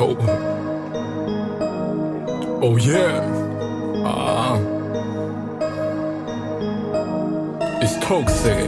Oh. Oh yeah. Ah. It's toxic.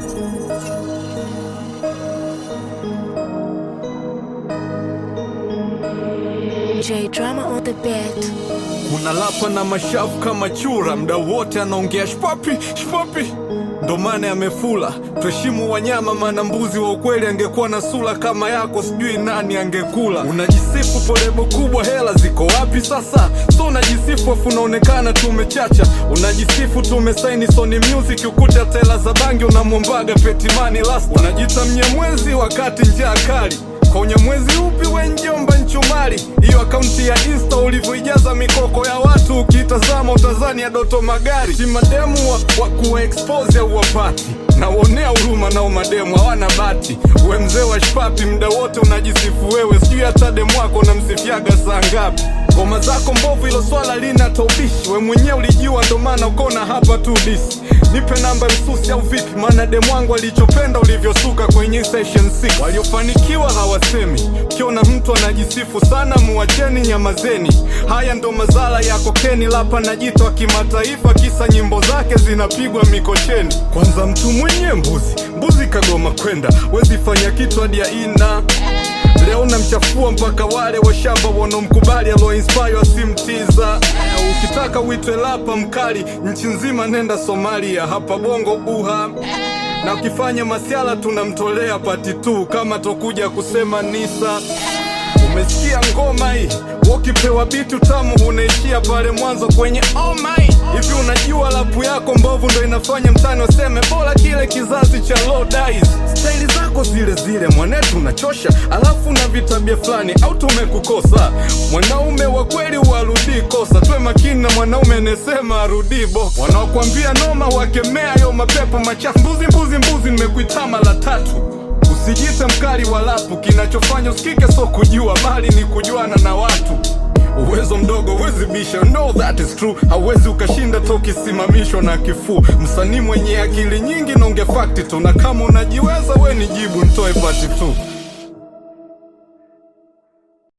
J drama on the beat. Unalapa na mashavu kama chura, mda wote anaongea shpapi shpapi, ndo maana yamefula. Tuheshimu wanyama, maana mbuzi wa ukweli angekuwa na sura kama yako, sijui nani angekula. Unajisifu polebo kubwa, hela ziko wapi sasa? So unajisifu afu unaonekana tumechacha. Unajisifu tumesaini Sony Music, ukuta tela za bangi unamwombaga Petimani last. Unajita mnyamwezi wakati njaa kali kwa unyamwezi upi we njomba nchumari hiyo akaunti ya insta ulivyoijaza mikoko ya watu ukitazama utazani ya doto magari si mademu wa, wa kuwa expose au wapati nawonea huruma nao mademu hawana bati we mzee wa shpapi mda wote unajisifu wewe sijui hata demu wako unamsifiaga saa ngapi ngoma zako mbovu ilo swala lina taubishi we mwenyewe ulijua ndo maana ukona hapa tu disi nipe namba msusi au vipi maana demu wangu alichopenda ulivyosuka kwenye session 6 waliofanikiwa hawasemi ukiona mtu anajisifu sana muwacheni nyamazeni haya ndo mazala ya kokeni lapa na jito wa kimataifa kisa nyimbo zake zinapigwa mikocheni kwanza mtu mwenye mbuzi mbuzi kagoma kwenda wezi fanya kitu hadi ya ina leo namchafua mpaka wale washamba wanaomkubali aloinspire asimtiza ukitaka uitwe lapa mkali nchi nzima nenda somalia hapa bongo uha na ukifanya masiala tunamtolea pati tu kama tokuja kusema nisa umesikia ngoma hii ukipewa bitu tamu unaishia pale mwanzo kwenye oh my hivi unajua lapu yako mbovu ndo inafanya mtani waseme bora kile kizazi cha low dies staili zako zile zile mwanetu unachosha alafu na vitabia fulani au tumekukosa mwanaume wa kweli warudii kosa tuwe makini na mwanaume anasema arudii bo wanaokwambia noma wakemea yo mapepo machafu mbuzi mbuzi mbuzi nimekuitama la tatu Usijite mkali wa lapu, kinachofanya usikike so kujua, bali ni kujuana na watu. Uwezo mdogo huwezi bisha, no that is true. Hauwezi ukashinda to ukisimamishwa na kifuu. Msanii mwenye akili nyingi naonge fakti tu, na kama unajiweza we ni jibu, ntoe pati tu.